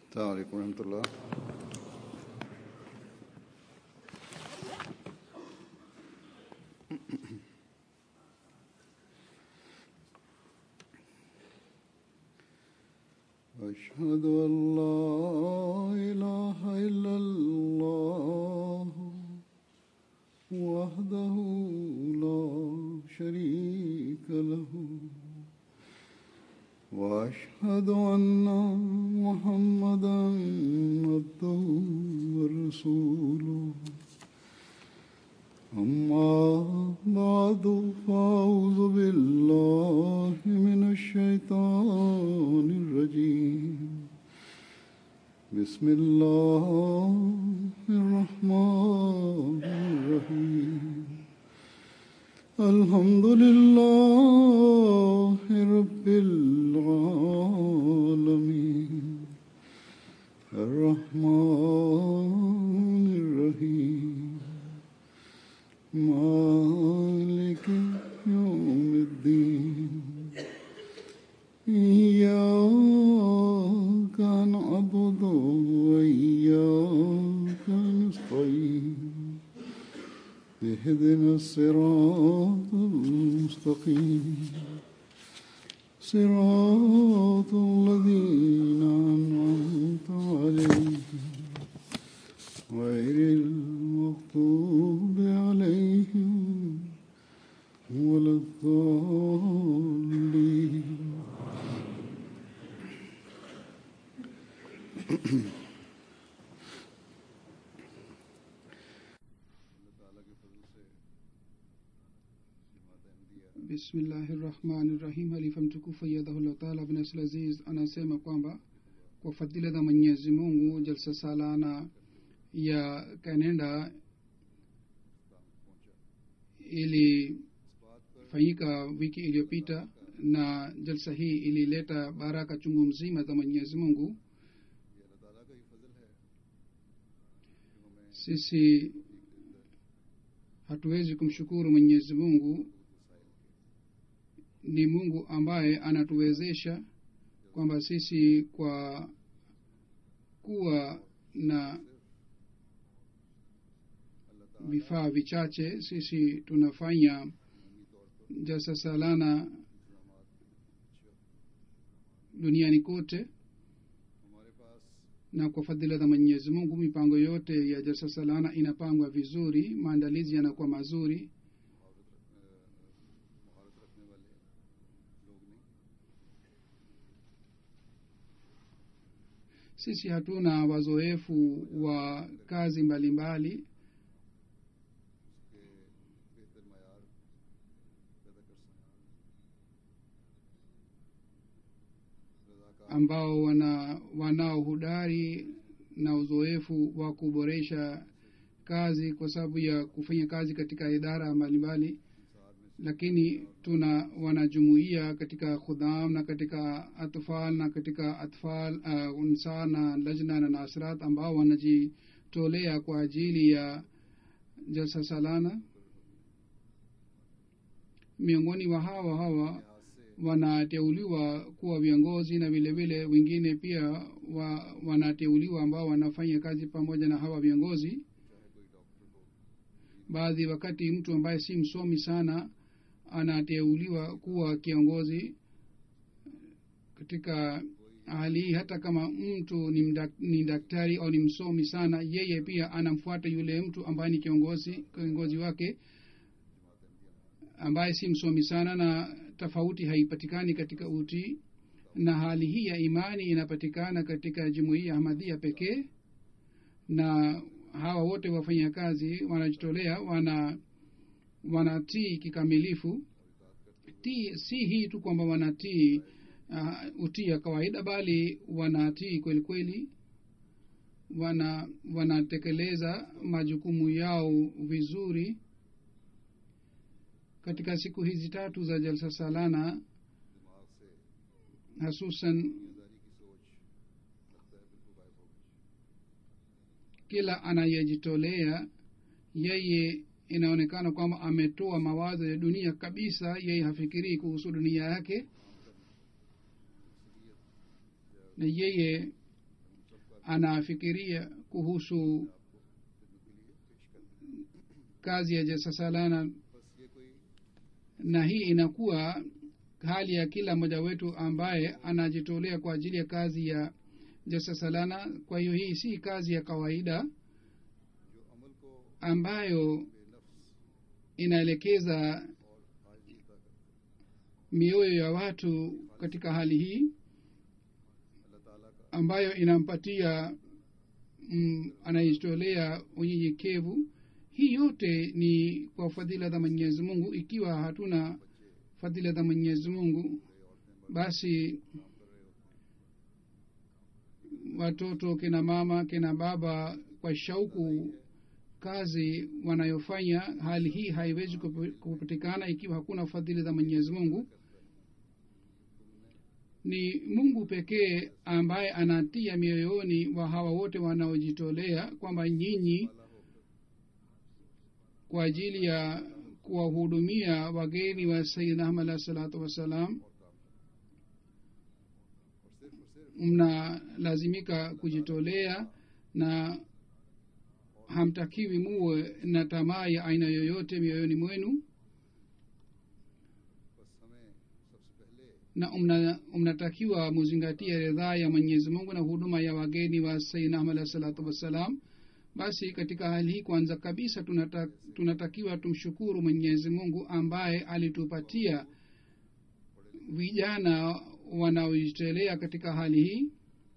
السلام عليكم ورحمة الله أشهد أن لا إله إلا الله وحده لا شريك له وأشهد أن محمدا عبده ورسوله أما بعد فأعوذ بالله من الشيطان الرجيم بسم الله الرحمن الرحيم الحمد لله رب العالمين الرحمن الرحيم مالك يوم الدين إياك نعبد وإياك نستعين اهدنا الصراط المستقيم صراط الذين أنعمت عليهم غير المغضوب عليهم ولا الضالين bismillahirrahmanirrahim halifa mtukufu ayyadhahullah taala bin asl aziz anasema kwamba kwa fadhila za mwenyezi mungu jalsa salana ya kanada ilifanyika wiki iliyopita na jalsa hii ilileta baraka chungu mzima za mwenyezi mungu sisi hatuwezi kumshukuru mwenyezi mungu ni mungu ambaye anatuwezesha kwamba sisi kwa kuwa na vifaa vichache sisi tunafanya jasa salana duniani kote na kwa fadhila za mwenyezi mungu mipango yote ya jalsa salana inapangwa vizuri maandalizi yanakuwa mazuri sisi hatuna wazoefu wa kazi mbalimbali mbali. ambao wana wanao hudari na uzoefu wa kuboresha kazi kwa sababu ya kufanya kazi katika idara mbalimbali lakini tuna wanajumuia katika khudham na katika atfal na katika atfal uh, unsa na lajna na nasrat ambao wanajitolea kwa ajili ya jalsa salana miongoni wa hawa hawa wanateuliwa kuwa viongozi na vile vile wengine pia wa, wanateuliwa ambao wanafanya kazi pamoja na hawa viongozi baadhi wakati mtu ambaye si msomi sana anateuliwa kuwa kiongozi katika hali hii hata kama mtu ni, mdak, ni daktari au ni msomi sana yeye pia anamfuata yule mtu ambaye ni kiongozi kiongozi wake ambaye si msomi sana na tofauti haipatikani katika utii na hali hii ya imani inapatikana katika jumuia ahmadhia pekee na hawa wote wafanya kazi wanajitolea wana wanatii kikamilifu tii si hii tu kwamba wanatii uh, utii ya kawaida bali wanatii kweli kweli wana wanatekeleza majukumu yao vizuri katika siku hizi tatu za jalsa salana hasusan kila anayejitolea yeye inaonekana kwamba ametoa mawazo ya dunia kabisa yeye hafikirii kuhusu dunia yake na yeye anafikiria kuhusu kazi ya jasasalana बस ये कोई na hii inakuwa hali ya kila mmoja wetu ambaye anajitolea kwa ajili ya kazi ya jasasalana kwa hiyo hii si kazi ya kawaida जो अमल को ambayo बेनफ्स inaelekeza और आजीजता करता mioyo ya watu katika hali hii है अल्लाह ताला का ambayo inampatia mm, anayejitolea unyenyekevu hii yote ni kwa fadhila za mwenyezi mungu ikiwa hatuna fadhila za mwenyezi mungu basi watoto kina mama kina baba kwa shauku kazi wanayofanya hali hii haiwezi kupa- kupatikana ikiwa hakuna fadhili za mwenyezi mungu ni mungu pekee ambaye anatia mioyoni wa hawa wote wanaojitolea kwamba nyinyi kwa ajili ya kuwahudumia wageni wa sayidina ahmad alahi salatu wassalam mnalazimika kujitolea na hamtakiwi muwe na tamaa ya aina yoyote mioyoni mwenu बस हमें सबसे पहले na mna- mnatakiwa muzingatie ridhaa ya mwenyezi mungu na huduma ya wageni wa sayidina ahmad alahi salatu wassalam basi katika hali hii kwanza kabisa tunata, tunatakiwa tumshukuru mwenyezi mungu ambaye alitupatia vijana wanaojitolea katika hali hii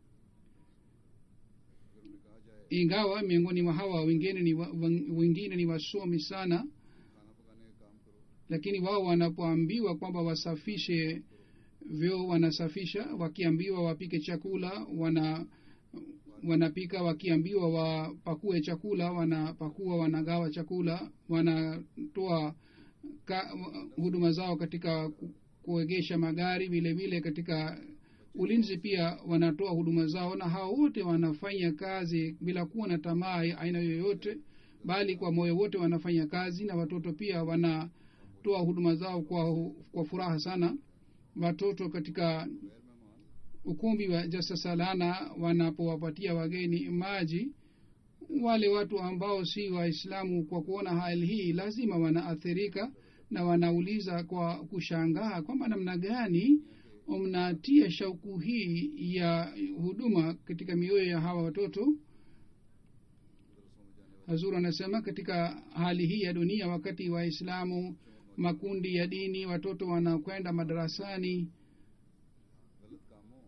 ingawa miongoni mwa hawa wengine ni wa, wen- wengine ni wasomi sana खाना पकाने का काम करो lakini wao wanapoambiwa kwamba wasafishe vyoo wanasafisha wakiambiwa wapike chakula wana wanapika wakiambiwa wapakue chakula wanapakua wanagawa chakula wanatoa ka, huduma zao katika ku- kuegesha magari vile vile katika ulinzi pia wanatoa huduma zao na hao wote wanafanya kazi bila kuwa na tamaa ya aina yoyote bali kwa moyo wote wanafanya kazi na watoto pia wanatoa huduma zao kwa, kwa furaha sana watoto katika ukumbi wa jasasalana wanapowapatia wageni maji wale watu ambao si waislamu kwa kuona hali hii lazima wanaathirika na wanauliza kwa kushangaa kwamba namna gani mnatia shauku hii ya huduma katika mioyo ya hawa watoto hazur anasema katika hali hii ya dunia wakati waislamu makundi ya dini watoto wanakwenda madarasani गलत कामों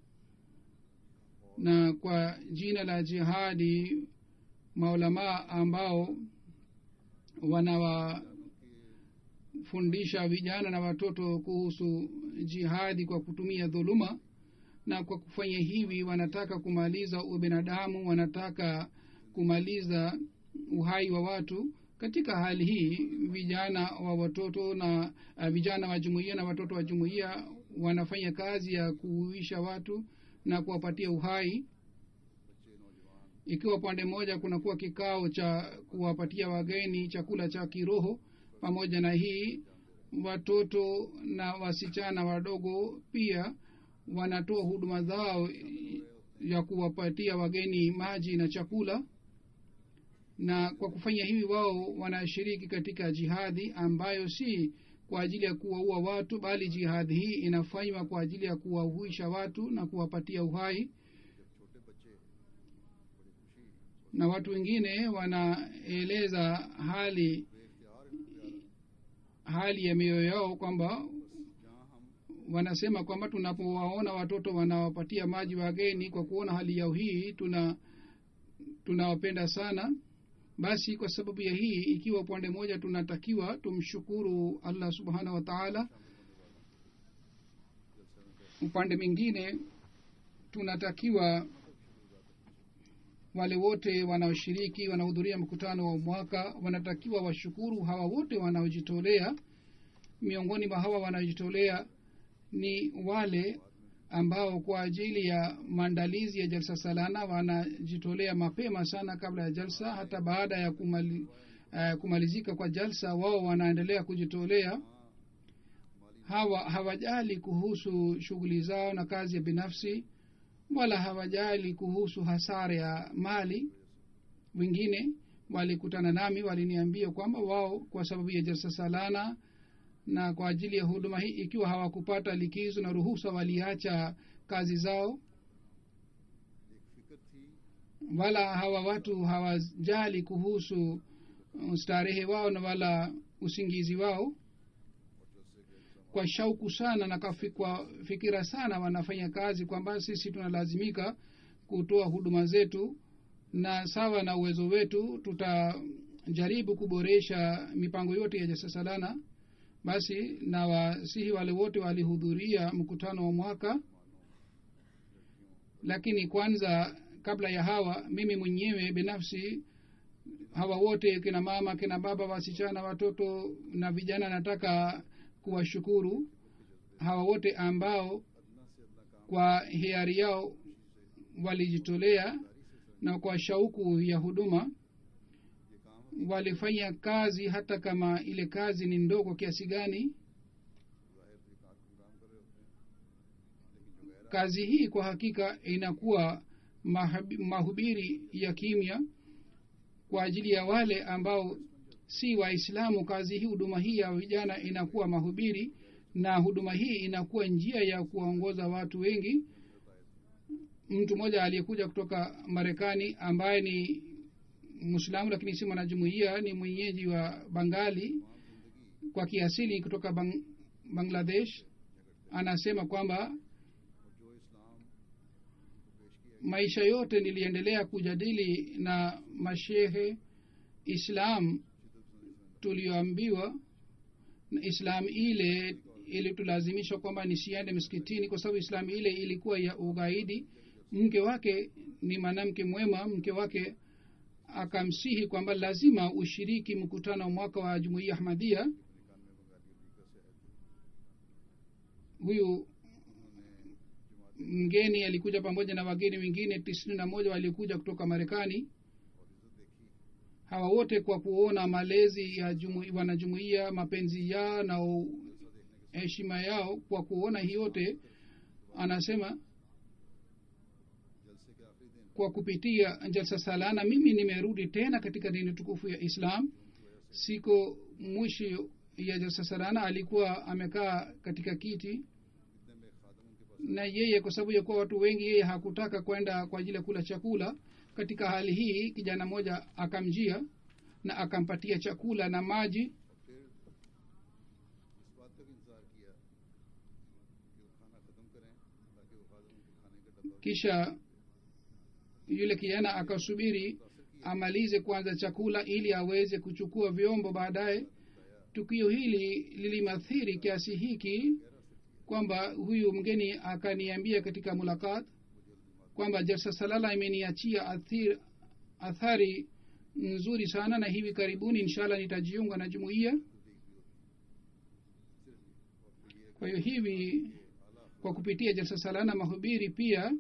na kwa jina la jihadi maulamaa ambao wanawafundisha vijana na watoto kuhusu jihadi kwa kutumia dhuluma na kwa kufanya hivi wanataka kumaliza ubinadamu wanataka kumaliza uhai wa watu katika hali hii vijana wa watoto na uh, vijana wa jumuiya na watoto wa jumuiya wanafanya kazi ya kuuisha watu na kuwapatia uhai ikiwa upande mmoja kunakuwa kikao cha kuwapatia wageni chakula cha kiroho pamoja na hii watoto na wasichana wadogo pia wanatoa huduma zao ya kuwapatia wageni maji na chakula na kwa kufanya hivi wao wanashiriki katika jihadhi ambayo si kwa ajili ya kuwaua watu bali jihadhi hii inafanywa kwa ajili ya kuwahuisha watu na kuwapatia uhai छोटे बच्चे बड़ी खुशी na watu wengine wanaeleza hali hali ya mioyo yao kwamba जहाँ हम wanasema kwamba tunapowaona watoto wanawapatia maji wageni kwa kuona hali yao hii tuna tunawapenda sana basi kwa sababu ya hii ikiwa upande mmoja tunatakiwa tumshukuru allah subhanahu wa taala upande mwingine tunatakiwa wale wote wanaoshiriki wanahudhuria mkutano wa mwaka wanatakiwa washukuru hawa wote wanaojitolea miongoni mwa hawa wanaojitolea ni wale ambao kwa ajili ya maandalizi ya jalsa salana wanajitolea mapema sana kabla ya jalsa hata baada ya kumali, uh, kumalizika kwa jalsa wao wanaendelea kujitolea hawa hawajali kuhusu shughuli zao na kazi ya binafsi wala hawajali kuhusu hasara ya mali wengine walikutana nami waliniambia kwamba wao kwa sababu ya jalsa salana na kwa ajili ya huduma hii ikiwa hawakupata likizo na ruhusa waliacha kazi zao एक फिक्र थी wala hawa watu hawajali kuhusu uh, starehe wao na wala usingizi wao और जैसे कि kwa shauku sana na kafi- kwa fikira sana wanafanya kazi kwamba sisi tunalazimika kutoa huduma zetu na sawa na uwezo wetu tutajaribu kuboresha mipango yote ya jasasalana basi na wasihi wale wote walihudhuria mkutano wa mwaka lakini kwanza kabla ya hawa mimi mwenyewe binafsi hawa wote kina mama kina baba wasichana watoto na vijana nataka kuwashukuru hawa wote ambao अदना से अदना काम kwa hiari yao walijitolea na kwa shauku ya huduma ये काम walifanya kazi hata kama ile kazi ni ndogo kiasi gani जाहिर थे काम काम कर रहे होते हैं लेकिन जो गैर kazi hii kwa hakika inakuwa mahabi- mahubiri ya kimya kwa ajili ya wale ambao si waislamu kazi hii huduma hii ya vijana inakuwa mahubiri na huduma hii inakuwa njia ya kuwaongoza watu wengi mtu mmoja aliyekuja kutoka marekani ambaye ni mwislamu lakini si mwanajumuia ni mwenyeji wa bangali kwa kiasili kutoka bang, bangladesh anasema kwamba और जो इस्लाम को पेश किया maisha yote niliendelea kujadili na mashehe islam tulioambiwa na islam ile ilitulazimisha kwamba nisiende msikitini kwa sababu islam ile ilikuwa ya ugaidi mke wake ni mwanamke mwema mke wake akamsihi kwamba lazima ushiriki mkutano wa mwaka wa jumuiya ahmadia huyu mgeni alikuja pamoja na wageni wengine tisini na moja waliokuja kutoka marekani hawa wote kwa kuona malezi ya jumu, wanajumuia mapenzi yao na u- heshima yao kwa kuona hii yote anasema जलसे के आखिरी दिन kwa kupitia jalsa salana mimi nimerudi tena katika dini tukufu ya islam siku mwisho ya jalsa salana alikuwa amekaa katika kiti इतने में खादम उनके पास na yeye kwa sababu ya kuwa watu wengi yeye hakutaka kwenda kwa ajili ya kula chakula katika hali hii kijana mmoja akamjia na akampatia chakula na maji फिर इस बात का भी इंतजार किया कि वो खाना खत्म करें ताकि वो खादम उनके खाने का डब्बा kisha yule kijana akasubiri amalize kwanza chakula ili aweze kuchukua vyombo baadaye tukio hili lilimathiri kiasi hiki kwamba huyu mgeni akaniambia katika mulakat kwamba jalsa salala imeniachia athir, athari nzuri sana na hivi karibuni inshallah nitajiunga na jumuiya kwa hiyo hivi kwa kupitia jalsa salana mahubiri pia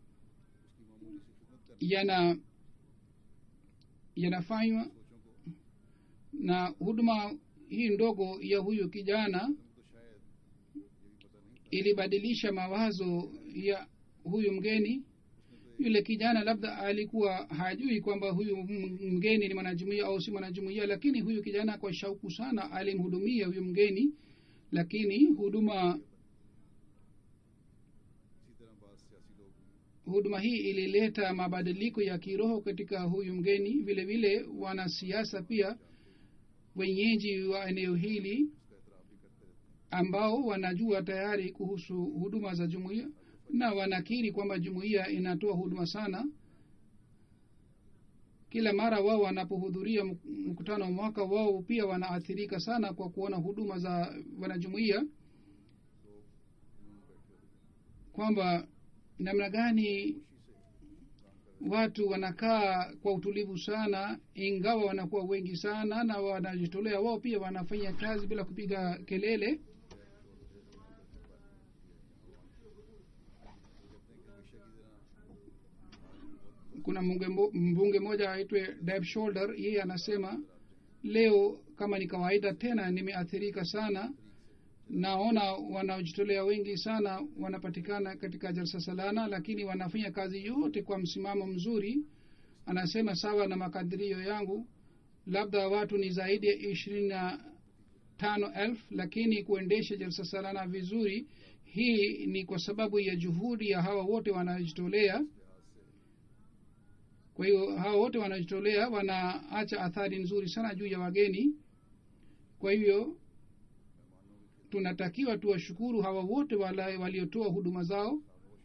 yana yanafanywa na huduma hii ndogo ya huyu kijana ilibadilisha mawazo ya huyu mgeni yule kijana labda alikuwa hajui kwamba huyu m- mgeni ni mwanajumuia au si mwanajumuia lakini huyu kijana kwa shauku sana alimhudumia huyu mgeni lakini huduma इसी तरह बाद सियासी लोग huduma hii ilileta mabadiliko ya kiroho katika huyu mgeni vile vile wanasiasa pia wenyeji wa eneo hili उसका एतराफ़ भी करते रहते हैं ambao wanajua tayari kuhusu huduma za jumuiya na wanakiri kwamba jumuiya inatoa huduma sana kila mara wao wanapohudhuria mk- mkutano wa mwaka wao pia wanaathirika sana kwa kuona huduma za wanajumuiya kwamba namna gani watu wanakaa kwa utulivu sana ingawa wanakuwa wengi sana na wanajitolea wao pia wanafanya kazi bila kupiga kelele kuna mbunge mbo- mbunge mmoja aitwe Deb shoulder yeye anasema leo kama ni kawaida tena nimeathirika sana naona wanaojitolea wengi sana wanapatikana katika jalsa salana lakini wanafanya kazi yote kwa msimamo mzuri anasema sawa na makadirio yangu labda watu ni zaidi ya ishirini na tano elfu lakini kuendesha jalsa salana vizuri hii ni kwa sababu ya juhudi ya hawa wote wanajitolea kwa hiyo hawa wote wanajitolea wanaacha athari nzuri sana juu ya wageni kwa hivyo tunatakiwa tuwashukuru hawa wote wala- waliotoa huduma zao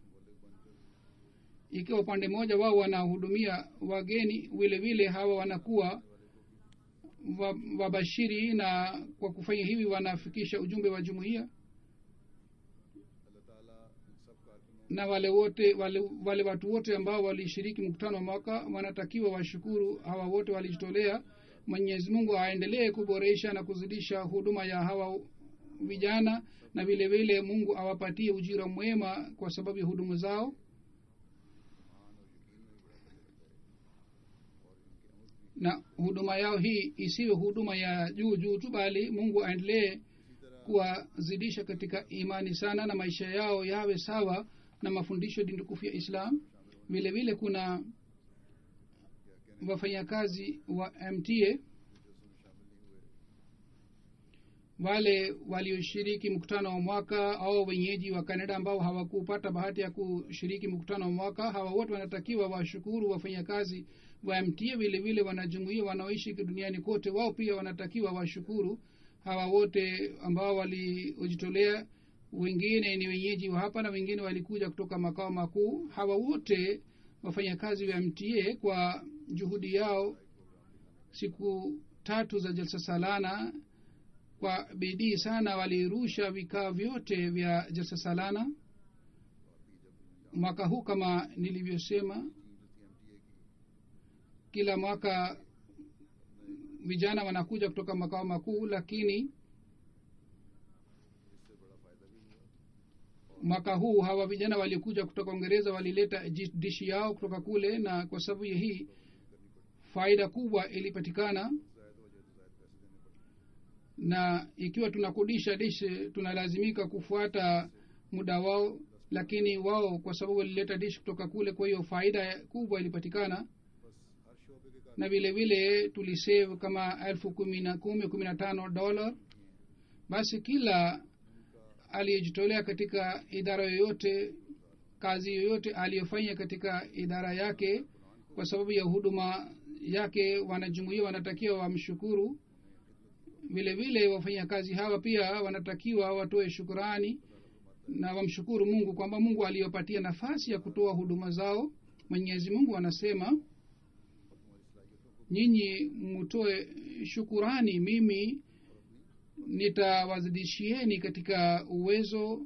ikiwa upande mmoja wao wanahudumia wageni vile vile hawa wanakuwa wa- wabashiri na kwa kufanya hivi wanafikisha ujumbe wa jumuiya अल्लाह ताला इन सब कारकुनों na wale wote wale, wale watu wote ambao walishiriki mkutano wa mwaka wanatakiwa washukuru hawa wote walijitolea mwenyezi mungu aendelee kuboresha na kuzidisha huduma ya hawa vijana na vile vile mungu awapatie ujira mwema kwa sababu ya huduma zao na huduma yao hii isiwe huduma ya juu juu tu bali mungu aendelee kuwazidisha katika imani sana na maisha yao yawe sawa na mafundisho dindukufu ya islam vile vile kuna wafanyakazi wa mta wale walioshiriki mkutano wa mwaka au wenyeji wa canada ambao hawakupata bahati ya kushiriki mkutano wa mwaka hawa wote wanatakiwa washukuru wafanyakazi wa mta vile vile wanajumuia wanaoishi duniani kote wao pia wanatakiwa washukuru hawa wote ambao waliojitolea wengine ni wenyeji wa hapa na wengine walikuja kutoka makao makuu hawa wote wafanyakazi wa mta kwa juhudi yao siku tatu za jalsa salana kwa bidii sana walirusha vikao vyote vya jalsa salana mwaka huu kama nilivyosema kila mwaka vijana wanakuja kutoka makao makuu lakini mwaka huu hawa vijana walikuja kutoka uingereza walileta ji- dishi yao kutoka kule na kwa sababu ya hii faida kubwa ilipatikana na ikiwa tunakodisha dishi tunalazimika kufuata muda wao lakini wao kwa sababu walileta dishi kutoka kule kwa hiyo faida kubwa ilipatikana हर शोबे के na vile vile tulisave kama elfu kumi na kumi kumi na tano dola basi kila aliyejitolea katika idara yoyote kazi yoyote aliyofanya katika idara yake kwa sababu ya huduma yake wanajumuia wanatakiwa wamshukuru vile vile wafanyakazi hawa pia wanatakiwa watoe shukurani na wamshukuru mungu kwamba mungu aliyopatia nafasi ya kutoa huduma zao mwenyezi mungu anasema nyinyi mtoe shukurani mimi nitawazidishieni katika uwezo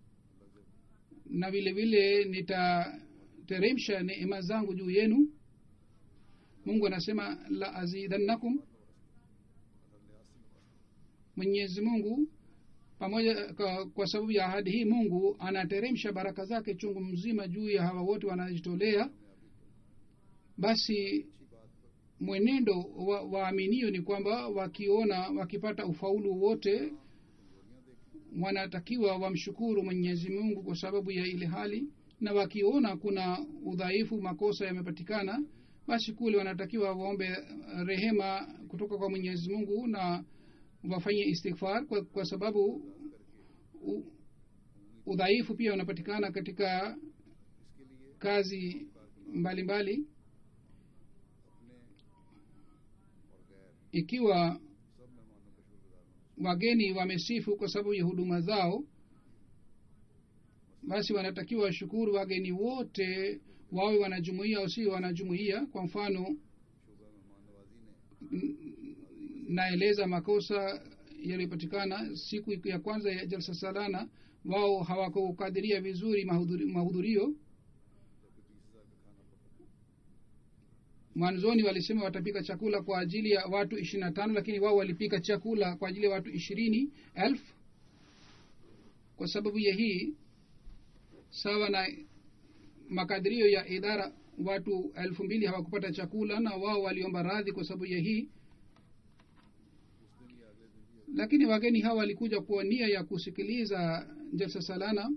na vile vile nitateremsha neema zangu juu yenu mungu anasema la azidannakum mwenyezi mungu pamoja kwa, kwa sababu ya ahadi hii mungu anateremsha baraka zake chungu mzima juu ya hawa wote wanajitolea basi mwenendo wa waaminio ni kwamba wakiona wakipata ufaulu wote wanatakiwa wamshukuru mwenyezi mungu kwa sababu ya ile hali na wakiona kuna udhaifu makosa yamepatikana basi kule wanatakiwa waombe rehema kutoka kwa mwenyezi mungu na wafanye istighfar kwa, kwa sababu u, udhaifu pia unapatikana katika kazi mbalimbali mbali. ikiwa wageni wamesifu kwa sababu ya huduma zao basi wanatakiwa washukuru wageni wote wawe wanajumuia au si wanajumuia kwa mfano n- naeleza makosa yaliyopatikana siku ya kwanza ya jalsa salana wao hawakukadiria vizuri mahudhuri- mahudhurio mwanzoni walisema watapika chakula kwa ajili ya watu ishiri na tano lakini wao walipika chakula kwa ajili ya watu ishirini elfu kwa sababu ya hii sawa na makadirio ya idara watu elfu mbili hawakupata chakula na wao waliomba radhi kwa sababu ya hii lakini wageni hawa walikuja kwa nia ya kusikiliza jalsa salana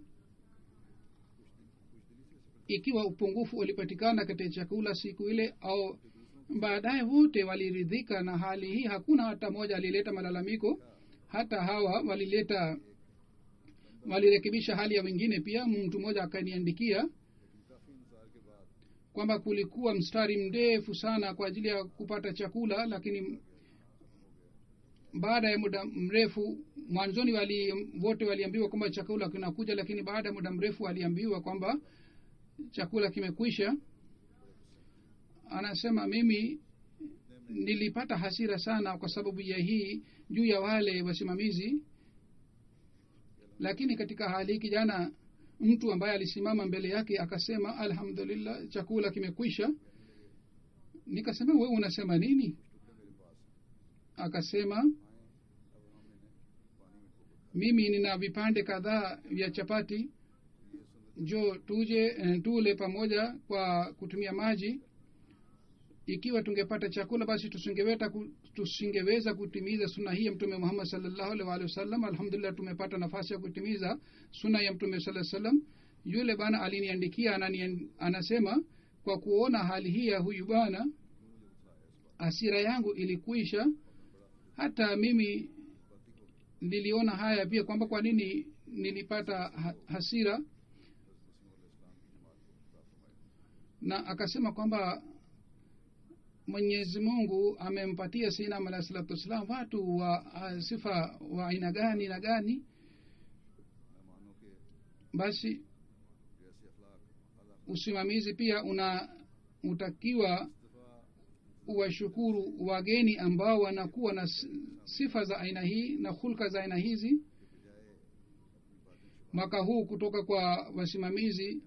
ikiwa upungufu ulipatikana katika chakula siku ile au baadaye wote waliridhika na hali hii hakuna hata moja alileta malalamiko hata hawa walileta walirekebisha hali ya wengine pia mtu mmoja akaniandikia काफी इंतजार के बाद kwamba kulikuwa mstari mrefu sana kwa ajili ya kupata chakula lakini baada ya muda mrefu mwanzoni wali wote waliambiwa kwamba chakula kinakuja lakini baada ya muda mrefu waliambiwa kwamba chakula kimekwisha anasema mimi nilipata hasira sana kwa sababu ya hii juu ya wale wasimamizi lakini katika hali hii kijana mtu ambaye alisimama mbele yake akasema alhamdulillah chakula kimekwisha nikasema wewe unasema nini akasema mimi nina vipande kadhaa vya chapati jo tuje eh, tule pamoja kwa kutumia maji ikiwa tungepata chakula basi tusingeweza ku, tusingeweza kutimiza suna hii ya mtume muhammad salllahu alih walihi wasallam alhamdulillah tumepata nafasi ya kutimiza suna ya mtume saa salam yule bana aliniandikia anani, anasema kwa kuona hali hii ya huyu bwana hasira yangu ilikuisha hata mimi niliona haya pia kwamba kwa nini nilipata ha- hasira na akasema kwamba mwenyezi mungu amempatia sinam alahi salatu wassalam watu wa uh, sifa wa aina gani na gani मेहमानों के basi जैसे अखलाक अल्लाह usimamizi pia una utakiwa दफा uwashukuru wageni ambao wanakuwa na s- sifa za aina hii na hulka za aina hizi mwaka huu kutoka kwa wasimamizi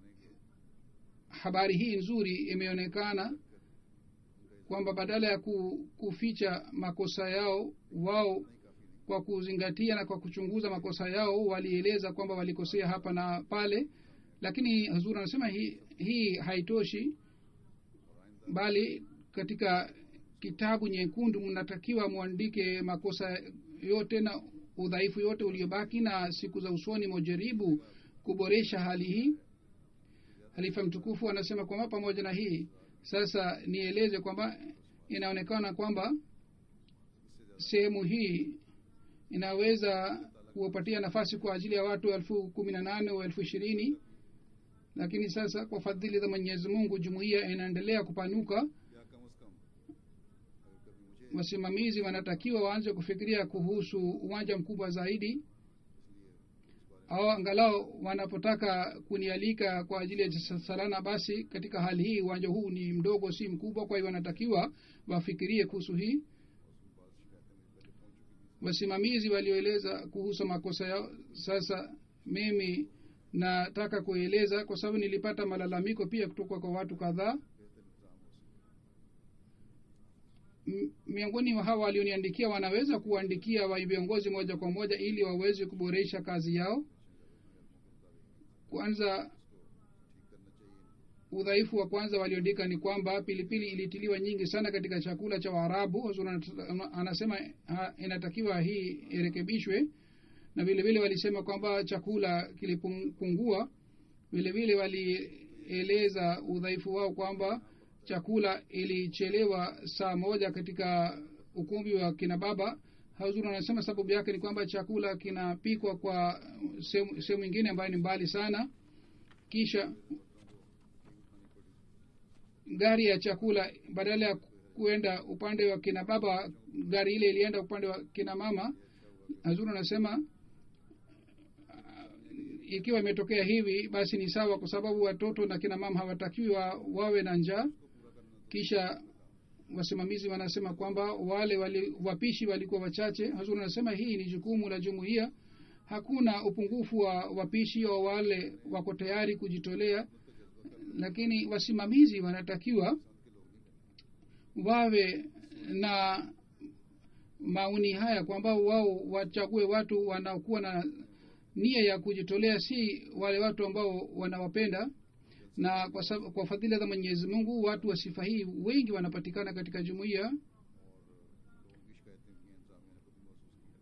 habari hii nzuri imeonekana kwamba badala ya ku, kuficha makosa yao wao kwa kuzingatia na kwa kuchunguza makosa yao walieleza kwamba walikosea hapa na pale lakini hazur anasema hii, hii haitoshi bali katika kitabu nyekundu mnatakiwa mwandike makosa yote na udhaifu yote uliobaki na siku za usoni mojaribu kuboresha hali hii halifa mtukufu anasema kwamba pamoja na hii sasa nieleze kwamba inaonekana kwamba sehemu hii inaweza kuwapatia nafasi kwa ajili ya watu elfu kumi na nane au elfu ishirini lakini sasa kwa fadhili za mwenyezi mungu jumuiya inaendelea kupanuka या कम अज कम अगर कभी मुझे wasimamizi wanatakiwa waanze kufikiria kuhusu uwanja mkubwa zaidi au angalau wanapotaka kunialika kwa ajili ya salana basi katika hali hii uwanja huu ni mdogo si mkubwa kwa hiyo wanatakiwa wafikirie kuhusu hii wasimamizi walioeleza kuhusu makosa yao sasa mimi nataka kueleza kwa sababu nilipata malalamiko pia kutoka kwa watu kadhaa M- miongoni mwa hawa walioniandikia wanaweza kuandikia wa viongozi moja kwa moja ili waweze kuboresha kazi yao kwanza udhaifu wa kwanza walioandika ni kwamba pilipili ilitiliwa nyingi sana katika chakula cha waarabu Huzur anat- anasema ha, inatakiwa hii irekebishwe na vile vile walisema kwamba chakula kilipungua vile vile walieleza udhaifu wao kwamba chakula ilichelewa saa moja katika ukumbi wa kina baba hazur anasema sababu yake ni kwamba chakula kinapikwa kwa sehemu sehemu ingine ambayo ni mbali sana kisha gari ya chakula badala ya kuenda upande wa kina baba gari ile ilienda upande wa kina mama hazur anasema ikiwa imetokea hivi basi ni sawa kwa sababu watoto na kina mama hawatakiwi wa, wawe na njaa kisha wasimamizi wanasema kwamba wale wali, wapishi walikuwa wachache hazur anasema hii ni jukumu la jumuiya hakuna upungufu wa wapishi au wale wako tayari kujitolea lakini wasimamizi wanatakiwa wawe na maoni haya kwamba wao wachague watu wanaokuwa na nia ya kujitolea si wale watu ambao wanawapenda na kwa, sab- kwa fadhila za mwenyezi mungu watu wa sifa hii wengi wanapatikana katika jumuiya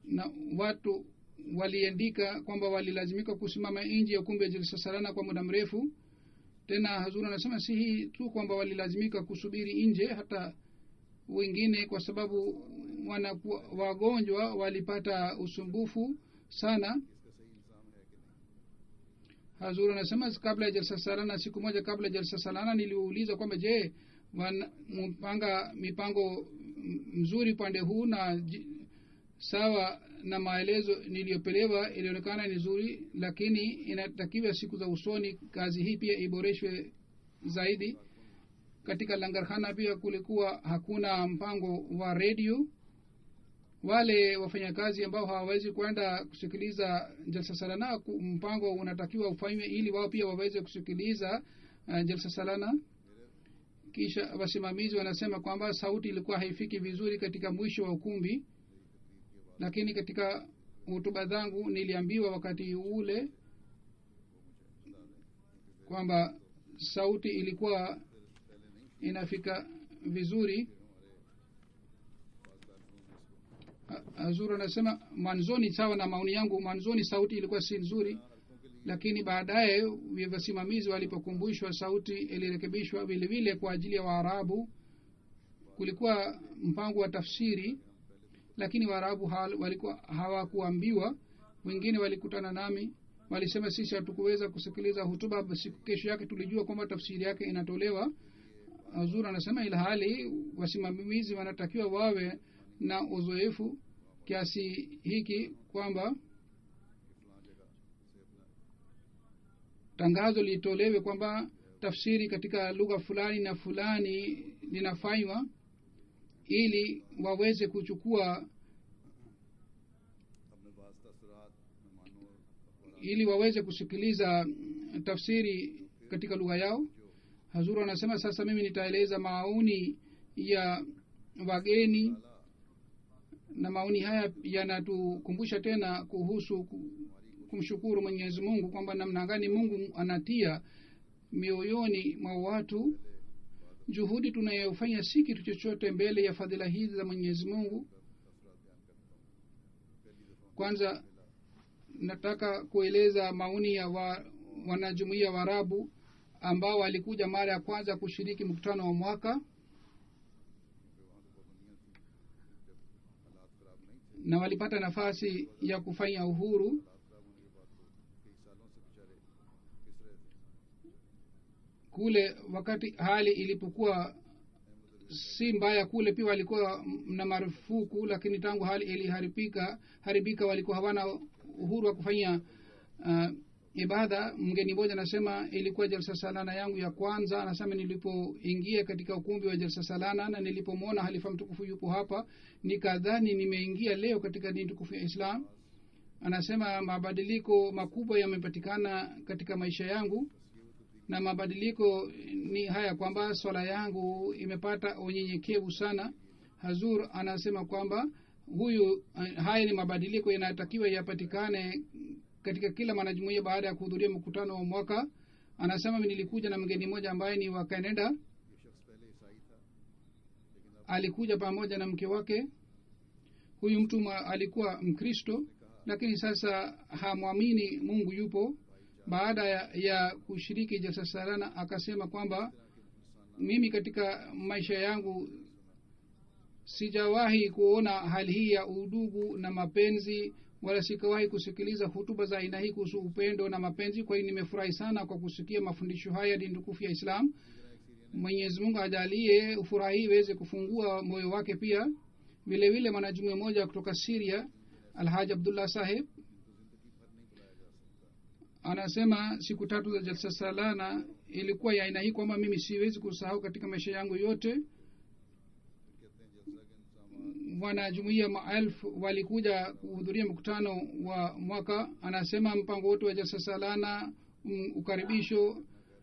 na watu waliandika kwamba walilazimika kusimama nje ya ukumbi wa jalsa salana kwa muda mrefu tena hazur anasema si hii tu kwamba walilazimika kusubiri nje hata wengine kwa sababu wanakuwa wagonjwa walipata usumbufu sana hazur anasema kabla ya jalsa salana siku moja kabla ya jalsa salana niliuliza kwamba je wana- mpanga mipango m- mzuri upande huu na ji- sawa na maelezo niliyopelewa ilionekana ni nzuri lakini inatakiwa siku za usoni kazi hii pia iboreshwe zaidi katika langarkhana pia kulikuwa hakuna mpango wa redio wale wafanyakazi ambao hawawezi kwenda kusikiliza jalsa salana ku- mpango unatakiwa ufanywe ili wao pia waweze kusikiliza uh, jalsa salana kisha wasimamizi wanasema kwamba sauti ilikuwa haifiki vizuri katika mwisho wa ukumbi lakini katika hutuba zangu niliambiwa wakati ule kwamba sauti ilikuwa inafika vizuri Ha- hazur anasema mwanzoni sawa na maoni yangu mwanzoni sauti ilikuwa si nzuri lakini baadaye wasimamizi walipokumbushwa sauti ilirekebishwa vile vile kwa ajili ya waarabu kulikuwa mpango wa tafsiri lakini waarabu hal- walikuwa hawakuambiwa wengine walikutana nami walisema sisi hatukuweza kusikiliza hutuba basi kesho yake tulijua kwamba tafsiri yake inatolewa zur anasema ila hali wasimamizi wanatakiwa wawe na uzoefu kiasi hiki kwamba tangazo litolewe kwamba tafsiri katika lugha fulani na fulani linafanywa ili waweze kuchukua अपने पास तसरात मेहमानों और अखबारात ili waweze kusikiliza tafsiri katika lugha yao hazuru anasema sasa mimi nitaeleza maoni ya wageni na maoni haya yanatukumbusha tena kuhusu ku- kumshukuru mwenyezi mungu kwamba namna gani mungu anatia mioyoni mwa watu juhudi tunayofanya si kitu chochote mbele ya fadhila hizi za mwenyezi mungu kwanza nataka kueleza maoni ya wa, wanajumuia waarabu ambao walikuja mara ya kwanza kushiriki mkutano wa mwaka na walipata nafasi ya kufanya uhuru kule wakati hali ilipokuwa si mbaya kule pia walikuwa na marufuku lakini tangu hali iliharibika haribika walikuwa hawana uhuru wa kufanya uh, ibada mgeni mmoja anasema ilikuwa jalsa salana yangu ya kwanza anasema nilipoingia katika ukumbi wa jalsa salana na nilipomwona halifa mtukufu yupo hapa nikadhani nimeingia leo katika dini tukufu ya islam anasema mabadiliko makubwa yamepatikana katika maisha yangu na mabadiliko ni haya kwamba swala yangu imepata unyenyekevu sana hazur anasema kwamba huyu haya ni mabadiliko yanayotakiwa yapatikane katika kila mwanajumuia baada ya kuhudhuria mkutano wa mwaka anasema nilikuja na mgeni mmoja ambaye ni wa canada alikuja pamoja na mke wake huyu mtu mwa, alikuwa mkristo lakini sasa hamwamini mungu yupo baada ya, ya kushiriki jasasarana akasema kwamba mimi katika maisha yangu sijawahi kuona hali hii ya udugu na mapenzi wala sikawahi kusikiliza hutuba za aina hii kuhusu upendo na mapenzi kwa hiyo nimefurahi sana kwa kusikia mafundisho haya dini tukufu ya islam mwenyezi mungu ajalie ufurahi iweze kufungua moyo wake pia vile vile mwanajumuia moja kutoka siria alhaji abdullah saheb anasema siku tatu za jalsa salana ilikuwa ya aina hii kwamba mimi siwezi kusahau katika maisha yangu yote wanajumuia maelfu walikuja kuhudhuria mkutano wa mwaka anasema mpango wote wa jalsa salana um, ukaribisho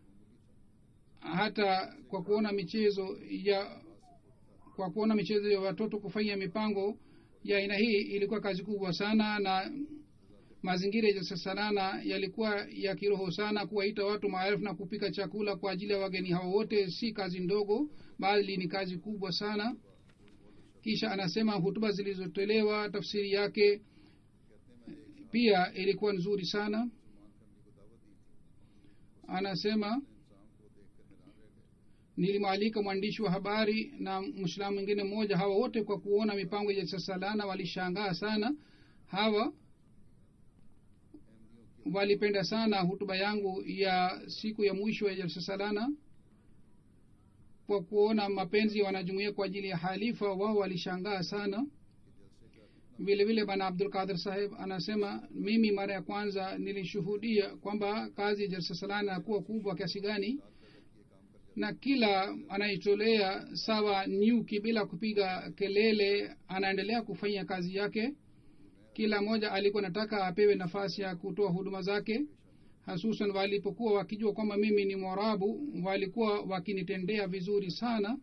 hata kwa kuona michezo ya kwa kuona michezo ya watoto kufanya mipango ya aina hii ilikuwa kazi kubwa sana na mazingira ya jalsa salana yalikuwa ya kiroho sana kuwaita watu maelfu na kupika chakula kwa ajili ya wageni hao wote si kazi ndogo bali ni kazi kubwa sana kisha anasema hutuba zilizotolewa tafsiri yake pia ilikuwa nzuri sana anasema nilimwalika mwandishi wa habari na mwislamu mwingine mmoja hawa wote kwa kuona mipango ya sasalana walishangaa sana hawa walipenda sana hutuba yangu ya siku ya mwisho ya jalsa salana kwa kuona mapenzi ya wanajumuia kwa ajili ya halifa wao walishangaa sana vile vile bana abdul qadir saheb anasema mimi mara ya kwanza nilishuhudia kwamba kazi ya jalsa salana kuwa kubwa kiasi gani na kila anayetolea sawa nyuki bila kupiga kelele anaendelea kufanya kazi yake kila mmoja alikuwa nataka apewe nafasi ya kutoa huduma zake hasusan walipokuwa wakijua kwamba mimi ni mwarabu walikuwa wakinitendea vizuri sana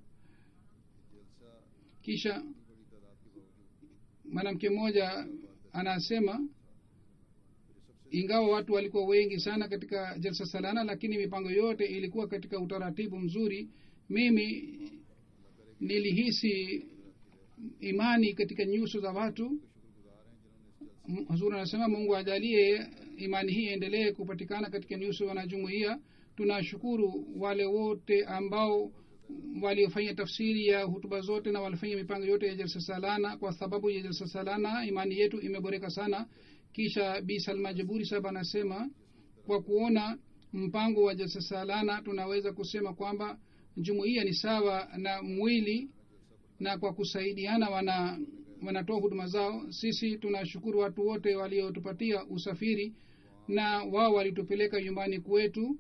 kisha mwanamke mmoja anasema ingawa watu walikuwa wengi sana katika jalsa salana lakini mipango yote ilikuwa katika utaratibu mzuri mimi nilihisi imani katika nyuso za watu hazur anasema mungu ajalie imani hii endelee kupatikana katika nyuso wanajumuia tunashukuru wale wote ambao waliofanya tafsiri ya hutuba zote na walifanya mipango yote ya jalsa salana kwa sababu ya jalsa salana imani yetu imeboreka sana kisha bi salma jaburi sahab anasema kwa kuona mpango wa jalsa salana tunaweza kusema kwamba jumuiya ni sawa na mwili na kwa kusaidiana wana wanatoa huduma zao sisi tunashukuru watu wote waliotupatia usafiri na wao walitupeleka nyumbani kwetu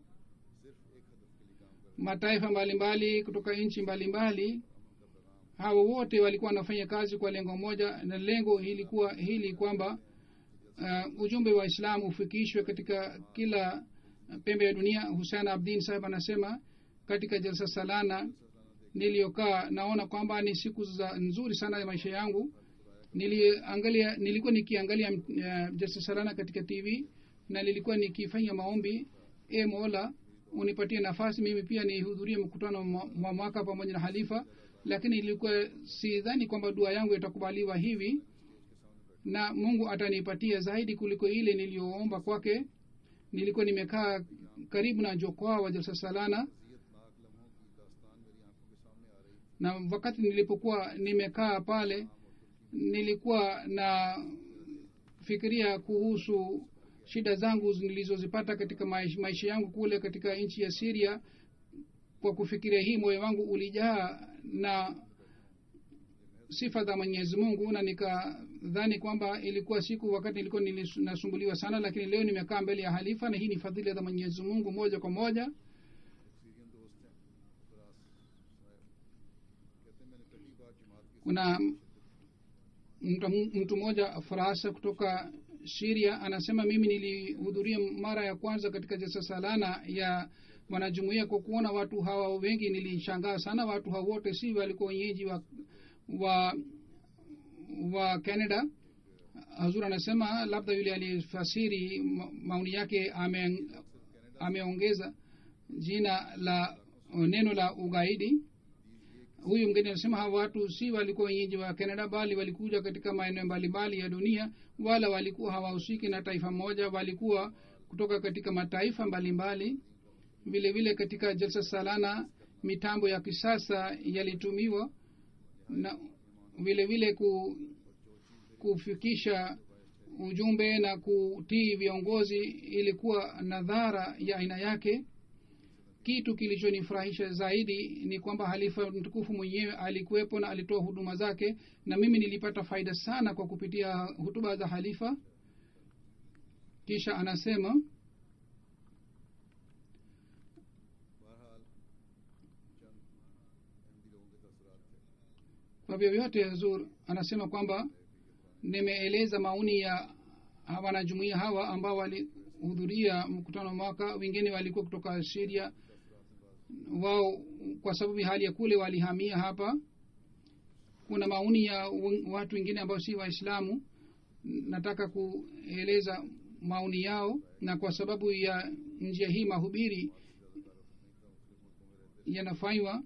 mataifa mbalimbali kutoka nchi mbalimbali hao wote walikuwa wanafanya kazi kwa lengo moja na lengo ilikuwa hili kwamba uh, ujumbe wa islam ufikishwe katika kila pembe ya dunia husein abdin sahib anasema katika jalsa salana niliyokaa naona kwamba ni siku za nzuri sana ya maisha yangu niliangalia nilikuwa nikiangalia uh, jalsa salana katika tv na nilikuwa nikifanya maombi e mola unipatie nafasi mimi pia nihudhurie mkutano wa mwaka pamoja na halifa lakini ilikuwa sidhani kwamba dua yangu itakubaliwa hivi na mungu atanipatia zaidi kuliko ile niliyoomba kwake nilikuwa nimekaa karibu na jokoa wa jalsa salana na wakati nilipokuwa nimekaa pale nilikuwa na fikiria kuhusu shida zangu nilizozipata katika maisha yangu kule katika nchi ya siria kwa kufikiria hii moyo wangu ulijaa na sifa za mwenyezi mungu na nikadhani kwamba ilikuwa siku wakati nilikuwa nasumbuliwa sana lakini leo nimekaa mbele ya halifa na hii ni fadhili za mwenyezi mungu moja kwa moja kuna mtu, mtu mmoja farasa kutoka siria anasema mimi nilihudhuria mara ya kwanza katika jalsa salana ya wanajumuia kwa kuona watu hawa wengi nilishangaa sana watu hawa wote si walikuwa wenyeji wa wa wa canada hazur anasema labda yule alifasiri maoni yake ame, ameongeza jina la neno la ugaidi huyu mgeni anasema hawa watu si walikuwa wenyeji wa canada bali walikuja katika maeneo mbalimbali ya dunia wala walikuwa hawahusiki na taifa moja walikuwa kutoka katika mataifa mbalimbali vile vile katika jalsa salana mitambo ya kisasa yalitumiwa na vile vile ku, kufikisha ujumbe na kutii viongozi ilikuwa nadhara ya aina yake kitu kilichonifurahisha zaidi ni kwamba halifa mtukufu mwenyewe alikuwepo na alitoa huduma zake na mimi nilipata faida sana kwa kupitia hutuba za halifa kisha anasema kwa vyovyote zur anasema kwamba nimeeleza maoni ya wanajumuia hawa ambao walihudhuria mkutano mwaka wengine walikuwa kutoka siria wao kwa sababu hali ya kule walihamia hapa kuna maoni ya watu wengine ambao si waislamu nataka kueleza maoni yao na kwa sababu ya njia hii mahubiri yanafanywa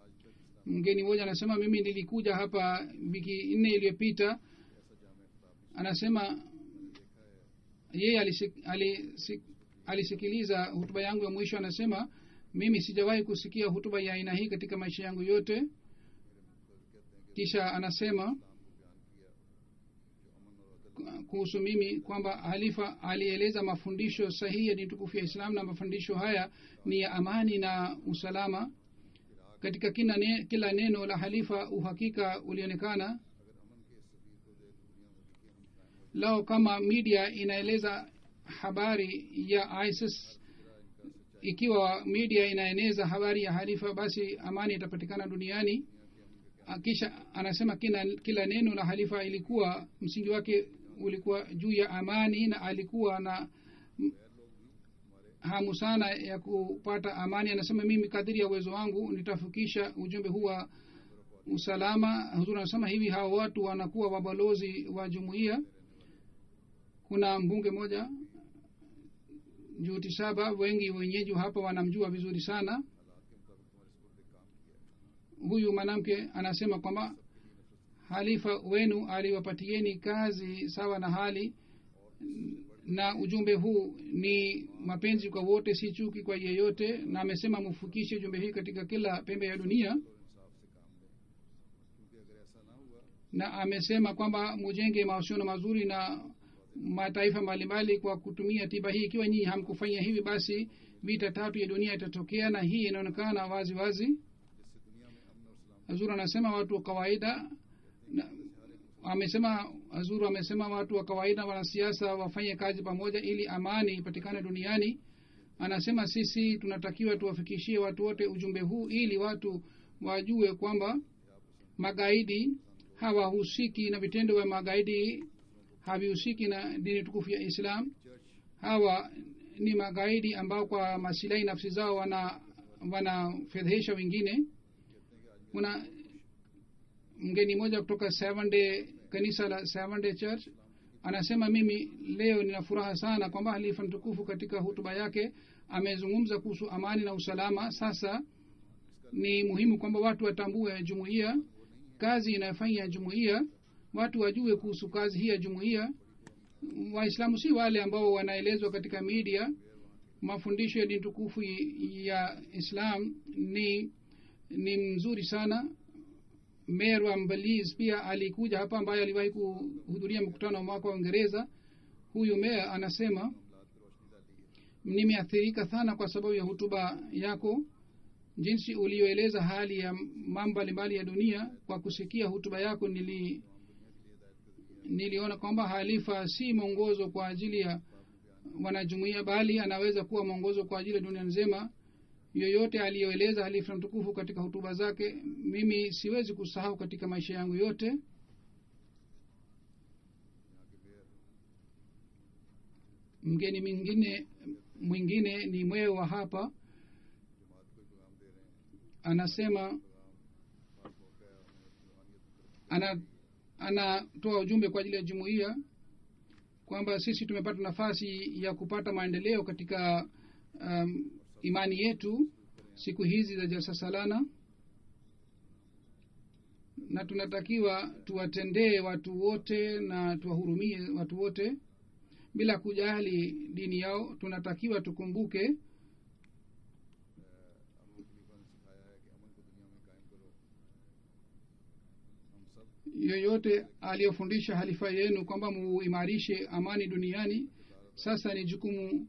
mgeni mmoja anasema mimi nilikuja hapa wiki nne iliyopita anasema yeye alisik, alisik, alisikiliza hutuba yangu ya mwisho anasema mimi sijawahi kusikia hutuba ya aina hii katika maisha yangu yote kisha anasema kuhusu mimi kwamba halifa alieleza mafundisho sahihi ya dini tukufu ya islam na mafundisho haya ni ya amani na usalama katika kila, ne, kila neno la halifa uhakika ulionekana lao kama media inaeleza habari ya isis ikiwa media inaeneza habari ya halifa basi amani itapatikana duniani kisha anasema kila, kila neno la halifa ilikuwa msingi wake ulikuwa juu ya amani na alikuwa na hamu sana ya kupata amani anasema mimi kadiri ya uwezo wangu nitafikisha ujumbe huu wa usalama huzuri anasema hivi hawa watu wanakuwa wabalozi wa jumuiya kuna mbunge moja juti saba wengi wenyeji hapa wanamjua vizuri sana huyu mwanamke anasema kwamba halifa wenu aliwapatieni kazi sawa na hali na ujumbe huu ni mapenzi kwa wote si chuki kwa yeyote na amesema mufikishe ujumbe hii katika kila pembe ya dunia na amesema kwamba mujenge mahusiano mazuri na mataifa mbalimbali kwa kutumia tiba hii ikiwa nyinyi hamkufanya hivi basi vita tatu ya dunia itatokea na hii inaonekana wazi wazi hazuru anasema watu wa kawaida na, amesema hazuru amesema watu wa kawaida wanasiasa wafanye kazi pamoja ili amani ipatikane duniani anasema sisi tunatakiwa tuwafikishie watu wote ujumbe huu ili watu wajue kwamba magaidi hawahusiki na vitendo vya magaidi havihusiki na dini tukufu ya islam hawa ni magaidi ambao kwa masilahi nafsi zao wana wanafedhesha wengine kuna mgeni moja kutoka seven day kanisa la seven day church anasema mimi leo nina furaha sana kwamba halifa mtukufu katika hutuba yake amezungumza kuhusu amani na usalama sasa ni muhimu kwamba watu watambue jumuiya kazi inayofanya jumuiya watu wajue kuhusu kazi hii ya jumuiya waislamu si wale ambao wanaelezwa katika media mafundisho ya dini tukufu ya islam ni ni mzuri sana mer wa mbaliz pia alikuja hapa ambaye aliwahi kuhudhuria mkutano wa mwaka wa uingereza huyu mer anasema nimeathirika sana kwa sababu ya hutuba yako jinsi ulioeleza hali ya mambo mbalimbali ya dunia kwa kusikia hutuba yako nili niliona kwamba halifa si mwongozo kwa ajili ya wanajumuia bali anaweza kuwa mwongozo kwa ajili ya dunia nzima yoyote aliyoeleza halifa mtukufu katika hutuba zake mimi siwezi kusahau katika maisha yangu yote mgeni mwingine mwingine ni mweo wa hapa anasema ana anatoa ujumbe kwa ajili ya jumuiya kwamba sisi tumepata nafasi ya kupata maendeleo katika um, imani yetu siku hizi za jalsa salana na tunatakiwa tuwatendee watu wote na tuwahurumie watu wote bila kujali dini yao tunatakiwa tukumbuke yoyote aliyofundisha halifa yenu kwamba muimarishe amani duniani sasa ni jukumu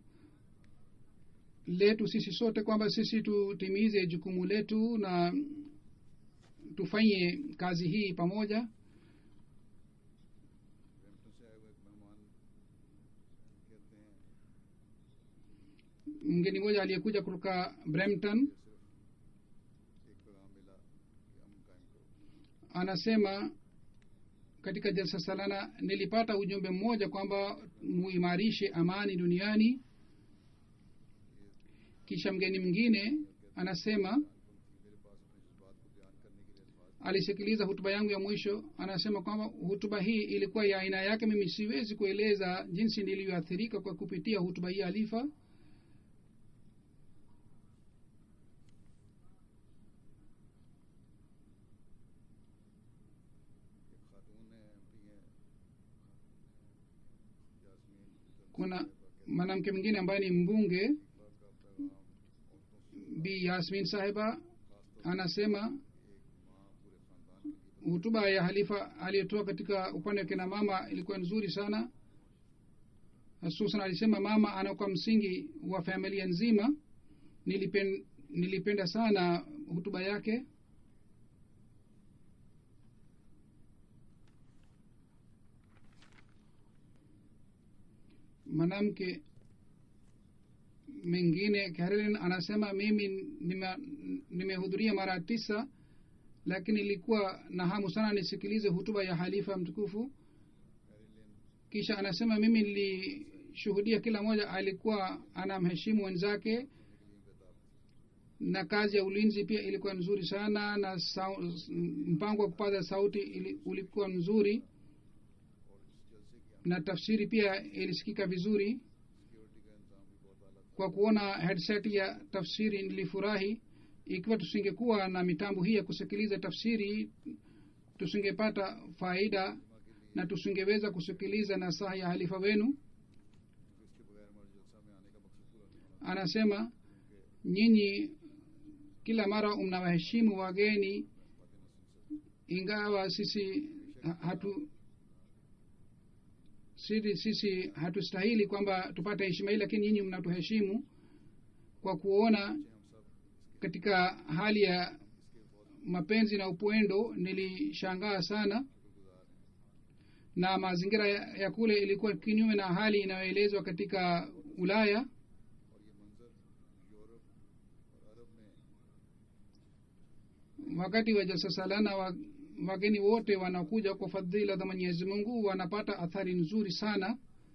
letu sisi sote kwamba sisi tutimize jukumu letu na tufanye kazi hii pamoja mgeni mmoja aliyekuja kutoka brampton anasema katika jalsa salana nilipata ujumbe mmoja kwamba muimarishe amani duniani kisha mgeni mwingine anasema alisikiliza hutuba yangu ya mwisho anasema kwamba hutuba hii ilikuwa ya aina yake mimi siwezi kueleza jinsi nilivyoathirika kwa kupitia hutuba hii alifa kuna mwanamke mwingine ambaye ni mbunge bi yasmin sahiba anasema hutuba ya halifa aliyotoa katika upande wa kina mama ilikuwa nzuri sana hususan alisema mama anakuwa msingi wa familia nzima nilipen, nilipenda sana hutuba yake mwanamke mengine Carolyn anasema mimi nimehudhuria nime mara tisa lakini nilikuwa na hamu sana nisikilize hutuba ya halifa mtukufu kisha anasema mimi nilishuhudia kila mmoja alikuwa anamheshimu wenzake na kazi ya ulinzi pia ilikuwa nzuri sana na sau, mpango wa kupaza sauti ili, ulikuwa mzuri na tafsiri pia ilisikika vizuri kwa kuona headset ya tafsiri nilifurahi ikiwa tusingekuwa na mitambo hii ya kusikiliza tafsiri tusingepata faida na tusingeweza kusikiliza nasaha ya halifa wenu anasema nyinyi kila mara mnawaheshimu wageni ingawa sisi hatu sisi, sisi hatustahili kwamba tupate heshima hii lakini nyinyi mnatuheshimu kwa kuona katika hali ya mapenzi na upendo nilishangaa sana na mazingira ya, ya kule ilikuwa kinyume na hali inayoelezwa katika ulaya wakati wa jasasalana wa, wageni wote wanakuja kwa fadhila za mwenyezi mungu wanapata athari nzuri sana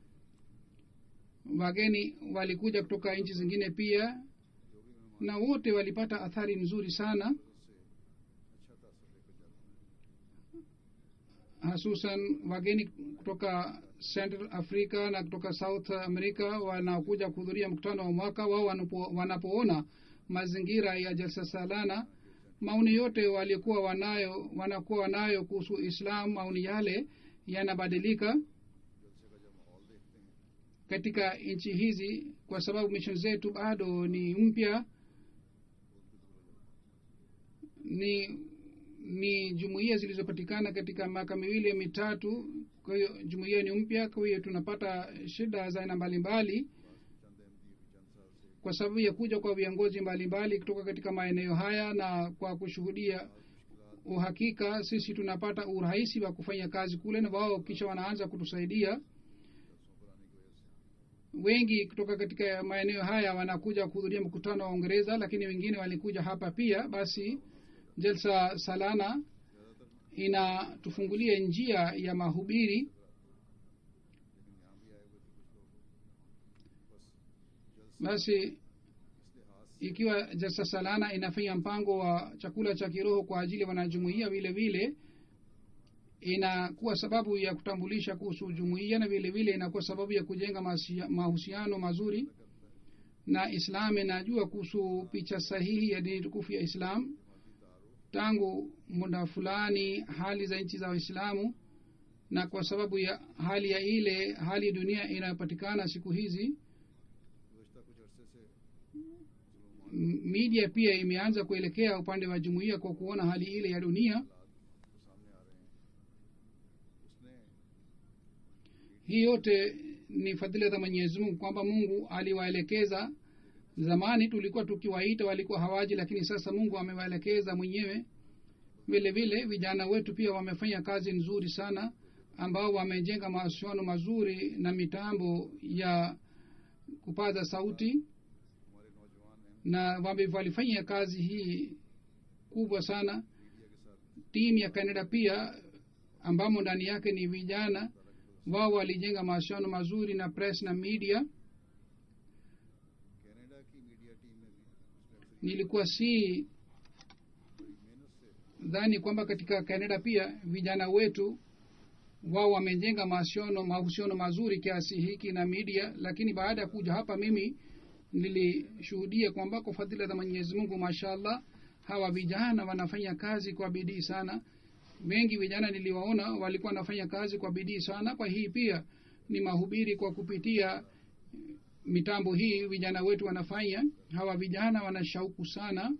wageni walikuja kutoka nchi zingine pia na wote walipata athari nzuri sana hasusan wageni kutoka central africa na kutoka south america wanakuja kuhudhuria mkutano wa mwaka wao wanapo, wanapoona mazingira ya jalsa salana maoni yote walikuwa wanayo wanakuwa wanayo kuhusu islam maoni yale yanabadilika katika nchi hizi kwa sababu mishon zetu bado ni mpya ni ni jumuiya zilizopatikana katika miaka miwili mitatu kwa hiyo jumuiya ni mpya kwa hiyo tunapata shida za aina mbalimbali kwa sababu ya kuja kwa viongozi mbalimbali kutoka katika maeneo haya na kwa kushuhudia uhakika sisi tunapata urahisi wa kufanya kazi kule na wao kisha wanaanza kutusaidia wengi kutoka katika maeneo haya wanakuja kuhudhuria mkutano wa uingereza lakini wengine walikuja hapa pia basi jalsa salana inatufungulia njia ya mahubiri basi ikiwa jalsa salana inafanya mpango wa chakula cha kiroho kwa ajili ya wanajumuia vile vile inakuwa sababu ya kutambulisha kuhusu jumuiya na vile vile inakuwa sababu ya kujenga mahusiano mazuri na islam inajua kuhusu picha sahihi ya dini tukufu ya islam tangu muda fulani hali za nchi za waislamu na kwa sababu ya hali ya ile hali ya dunia inayopatikana siku hizi media pia imeanza kuelekea upande wa jumuiya kwa kuona hali ile ya dunia hii yote ni fadhila za mwenyezi mungu kwamba mungu aliwaelekeza zamani tulikuwa tukiwaita walikuwa hawaji lakini sasa mungu amewaelekeza mwenyewe vile vile vijana wetu pia wamefanya kazi nzuri sana ambao wamejenga mawasiliano mazuri na mitambo ya kupaza sauti na wame walifanya kazi hii kubwa sana timu ya canada pia ambamo ndani yake ni vijana wao walijenga mawasiliano mazuri na press na media nilikuwa si dhani kwamba katika canada pia vijana wetu wao wamejenga mahusiano mahusiano mazuri kiasi hiki na media lakini baada ya kuja hapa mimi nilishuhudia kwamba kwa fadhila za mwenyezi mungu mashallah hawa vijana wanafanya kazi kwa bidii sana wengi vijana niliwaona walikuwa wanafanya kazi kwa bidii sana kwa hii pia ni mahubiri kwa kupitia mitambo hii vijana wetu wanafanya hawa vijana wana shauku sana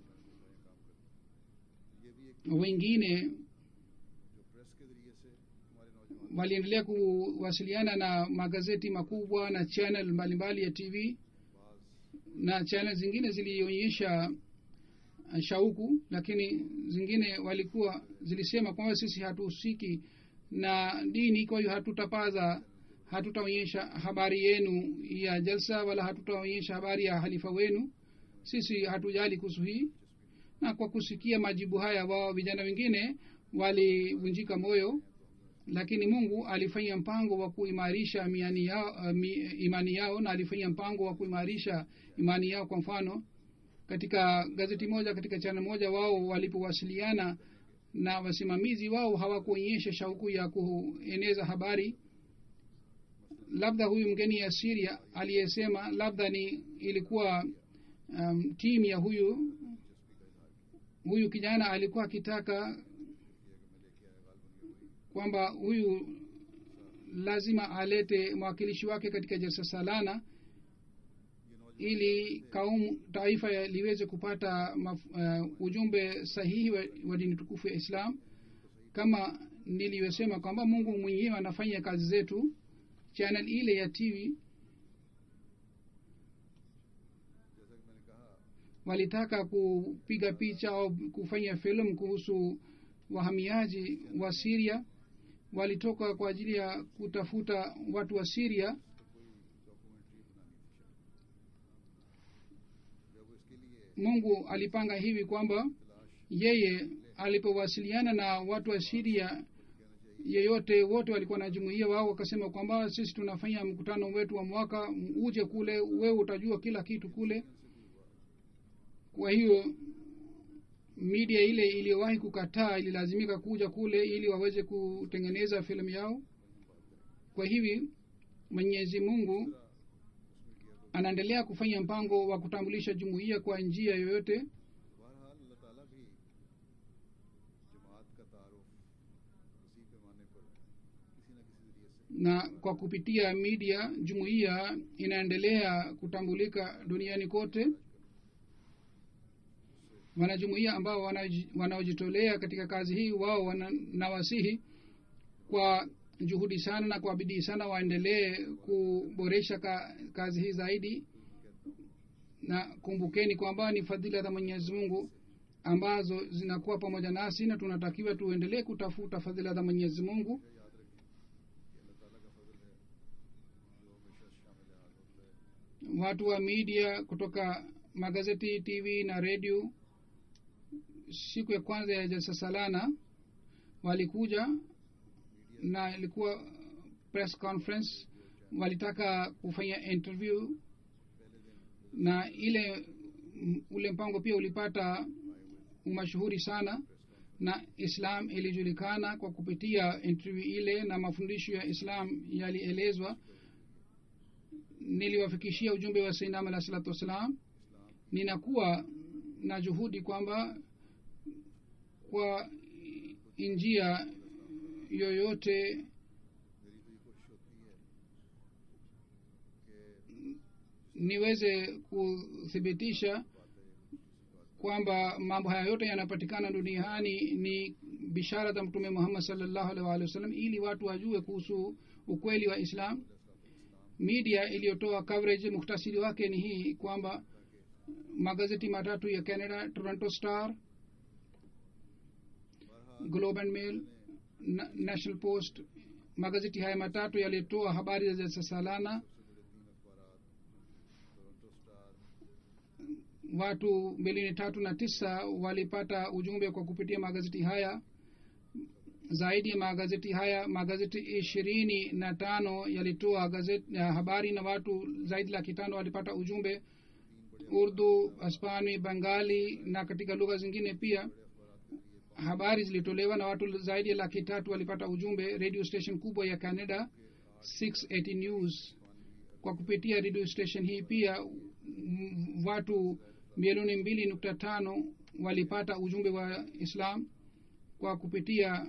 ये भी एक wengine जो प्रेस के जरिए से हमारे नौजवान waliendelea kuwasiliana na magazeti makubwa na channel mbalimbali ya tv बाज na channel zingine zilionyesha uh, shauku lakini zingine walikuwa zilisema kwamba sisi hatuhusiki na dini kwa hiyo hatutapaza hatutaonyesha habari yenu ya jalsa wala hatutaonyesha habari ya halifa wenu sisi hatujali kuhusu hii na kwa kusikia majibu haya wao vijana wengine walivunjika moyo lakini mungu alifanya mpango wa kuimarisha miani yao, uh, mi, imani yao na alifanya mpango wa kuimarisha imani yao kwa mfano katika gazeti moja katika chana moja wao walipowasiliana na wasimamizi wao hawakuonyesha shauku ya kueneza habari labda huyu mgeni ya siria aliyesema labda ni ilikuwa um, timu ya huyu huyu kijana alikuwa akitaka kwamba huyu lazima alete mwakilishi wake katika jalsa salana ili kaumu taifa ya- liweze kupata maf, uh, ujumbe sahihi wa, wa dini tukufu ya islam kama nilivyosema kwamba mungu mwenyewe anafanya kazi zetu channel ile ya tv जैसा कि मैंने कहा walitaka kupiga picha au kufanya filamu kuhusu wahamiaji wa siria walitoka kwa ajili ya kutafuta watu wa siria तो कोई डॉक्यूमेंट्री बनानी थी शायद जब इसके लिए mungu alipanga hivi kwamba yeye alipowasiliana na watu wa siria yeyote wote walikuwa na jumuia wao wakasema kwamba sisi tunafanya mkutano wetu wa mwaka uje kule wewe utajua kila kitu kule kwa hiyo media ile iliyowahi kukataa ililazimika kuja kule ili waweze kutengeneza filamu yao kwa hivi mwenyezi mungu anaendelea kufanya mpango wa kutambulisha jumuiya kwa njia yoyote बहरहाल अल्लाह ताला भी जमात का तारुफ उसी पैमाने पर किसी न किसी जरिए से na kwa kupitia media jumuiya inaendelea kutambulika duniani kote wanajumuiya ambao wanaji- wanaojitolea katika kazi hii wao wana- nawasihi kwa juhudi sana na kwa bidii sana waendelee kuboresha ka, kazi hii zaidi na kumbukeni kwamba ni fadhila za mwenyezi mungu ambazo zinakuwa pamoja nasi na tunatakiwa tuendelee kutafuta fadhila za mwenyezi mungu watu wa media kutoka magazeti tv na redio siku ya kwanza ya jalsa salana walikuja na ilikuwa press conference walitaka kufanya interview na ile m- ule mpango pia ulipata umashuhuri sana na islam ilijulikana kwa kupitia interview ile na mafundisho ya islam yalielezwa niliwafikishia ujumbe wa sainam alah salatu wassalam ninakuwa na juhudi kwamba kwa njia yoyote niweze kuthibitisha kwamba mambo haya yote yanapatikana duniani ni bishara za mtume muhammad salllahu alih waalihi wasallam ili watu wajue kuhusu ukweli wa islam media iliyotoa coverage muhtasiri wake ni hii kwamba magazeti matatu ya canada toronto star globe and mail na, national post magazeti haya matatu yalitoa habari za salana watu milioni tatu na tisa walipata ujumbe kwa kupitia magazeti haya zaidi ya magazeti haya magazeti ishirini na tano yalitoa gazeti ya habari na watu zaidi laki tano walipata ujumbe urdu hispani bengali na katika lugha zingine pia habari zilitolewa na watu zaidi ya laki tatu walipata ujumbe radio station kubwa ya canada 680 news kwa kupitia radio station hii pia m- watu milioni mbili nukta tano walipata ujumbe wa islam kwa kupitia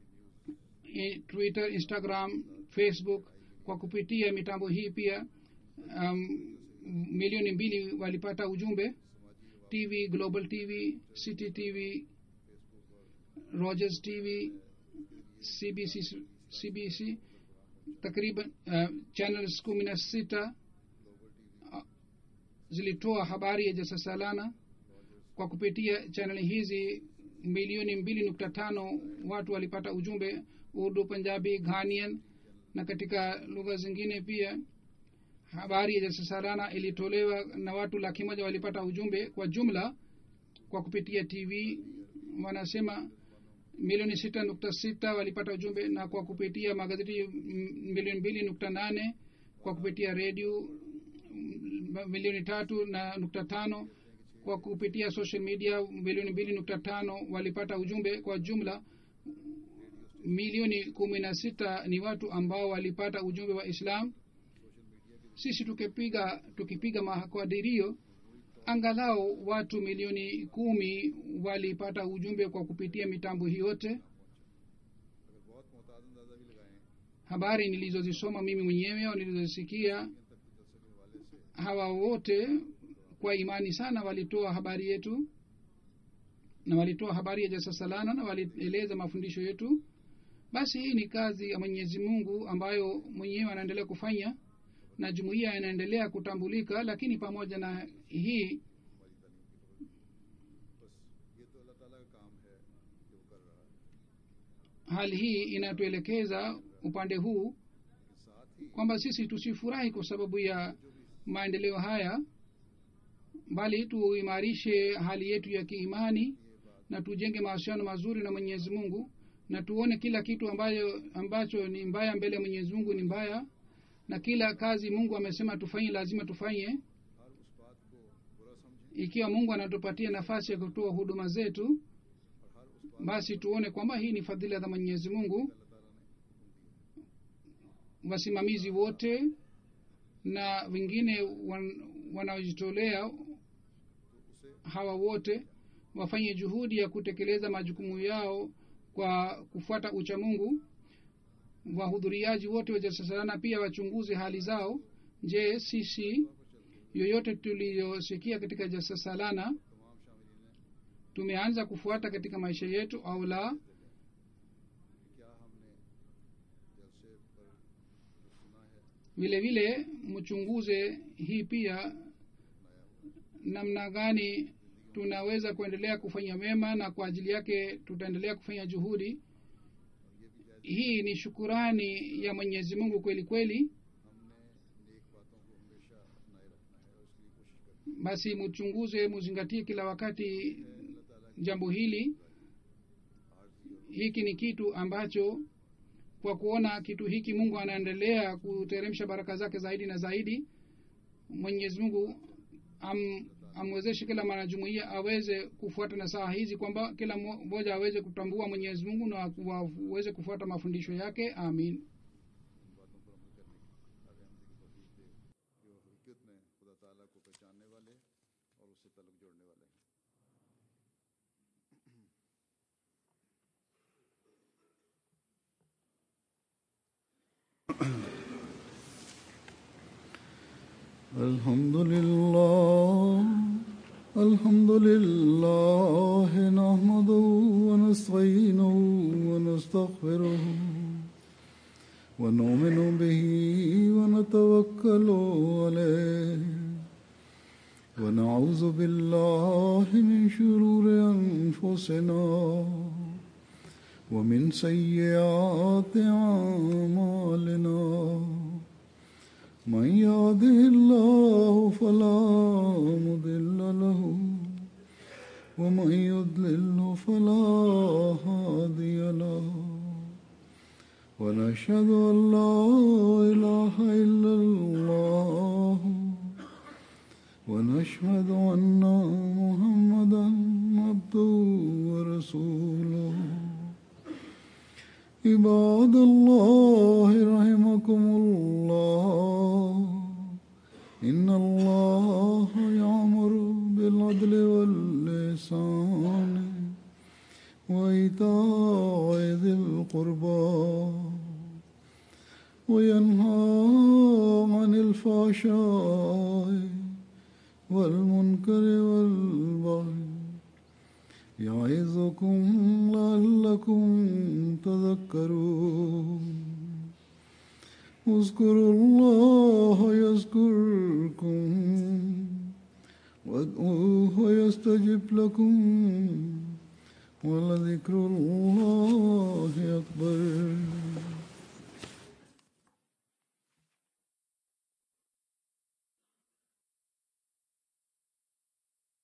i- twitter instagram facebook kwa kupitia mitambo hii pia um, milioni mbili walipata ujumbe tv global tv city tv rogers tv cbc cbc takriban uh, channels kumi na sita uh, zilitoa habari ya jasasalana kwa kupitia chaneli hizi milioni mbili nukta tano watu walipata ujumbe urdu punjabi ghanian na katika lugha zingine pia habari ya jasasalana ilitolewa na watu laki moja walipata ujumbe kwa jumla kwa kupitia tv wanasema milioni sita nukta sita walipata ujumbe na kwa kupitia magazeti milioni mbili nukta nane kwa kupitia redio milioni tatu na nukta tano kwa kupitia social media milioni mbili nukta tano walipata ujumbe kwa jumla milioni kumi na sita ni watu ambao walipata ujumbe wa islam sisi tukipiga tukipiga makadirio angalau watu milioni kumi walipata ujumbe kwa kupitia mitambo hii yote अगर बहुत मोहताज अंदाजा भी लगाएं habari nilizozisoma mimi mwenyewe au nilizozisikia तक मुदसर के हवाले से hawa wote kwa imani sana walitoa habari yetu na walitoa habari ya jasasalana na walieleza mafundisho yetu basi hii ni kazi ya mwenyezi mungu ambayo mwenyewe anaendelea kufanya na jumuiya inaendelea kutambulika lakini pamoja na hii बस ये तो अल्लाह ताला का काम है कि वो कर रहा है hali hii inatuelekeza upande huu लेकिन साथ ही kwamba sisi tusifurahi kwa sababu ya maendeleo haya bali tuimarishe hali yetu ya kiimani na tujenge mahusiano mazuri na mwenyezi mungu na tuone kila kitu ambayo ambacho ni mbaya mbele ya mwenyezi mungu ni mbaya na kila kazi mungu amesema tufanye lazima tufanye हर उस बात को बुरा समझें ikiwa mungu anatupatia nafasi ya kutoa huduma zetu और हर उस बात basi tuone kwamba hii ni fadhila za mwenyezi mungu अल्लाह ताला ने हुक्म दिया wasimamizi wote na wengine wan, wanaojitolea तो उसे hawa wote wafanye juhudi ya kutekeleza majukumu yao kwa kufuata ucha mungu wahudhuriaji wote wajasasalana pia wachunguze hali zao je sisi yoyote tuliyosikia katika jasasalana तमाम शामिलीन ने tumeanza kufuata katika maisha yetu au la कि क्या हमने जलसे पर जो सुना है vile vile mchunguze hii pia namna gani tunaweza kuendelea kufanya mema na kwa ajili yake tutaendelea kufanya juhudi hii ni shukurani ya mwenyezi mungu kweli kweli हमने नेक बातों को हमेशा अपनाए रखना है और उसके लिए कोशिश करनी basi mchunguze muzingatie kila wakati है अल्लाह ताला jambo hili की आरजी और hiki ni kitu ambacho kwa kuona kitu hiki mungu anaendelea kuteremsha baraka zake zaidi na zaidi mwenyezi mungu am, amwezeshe kila mwanajumuia aweze kufuata na saa hizi kwamba kila mmoja aweze kutambua mwenyezi mungu na waweze kufuata mafundisho yake amin इन बातों पर अमल करने की आगे हमसे की तौफीक दे कि वो हकीकत में खुदा ताला को पहचानने वाले और उससे तल्लुक जोड़ने वाले हैं الحمد لله الحمد لله نحمده ونستعينه ونستغفره ونؤمن به ونتوكل عليه ونعوذ بالله من شرور أنفسنا ومن سيئات أعمالنا من يهده الله فلا مضل له ومن يضلل فلا هادي له ونشهد أن لا إله إلا الله ونشهد أن محمدا عبده ورسوله عباد الله رحمكم الله إن الله يأمر بالعدل واللسان وإيتاء ذي القربى وينهى عن الفحشاء والمنكر والبغي يعظكم لعلكم تذكرون اذكروا الله يذكركم وادعوه يستجب لكم ولذكر الله أكبر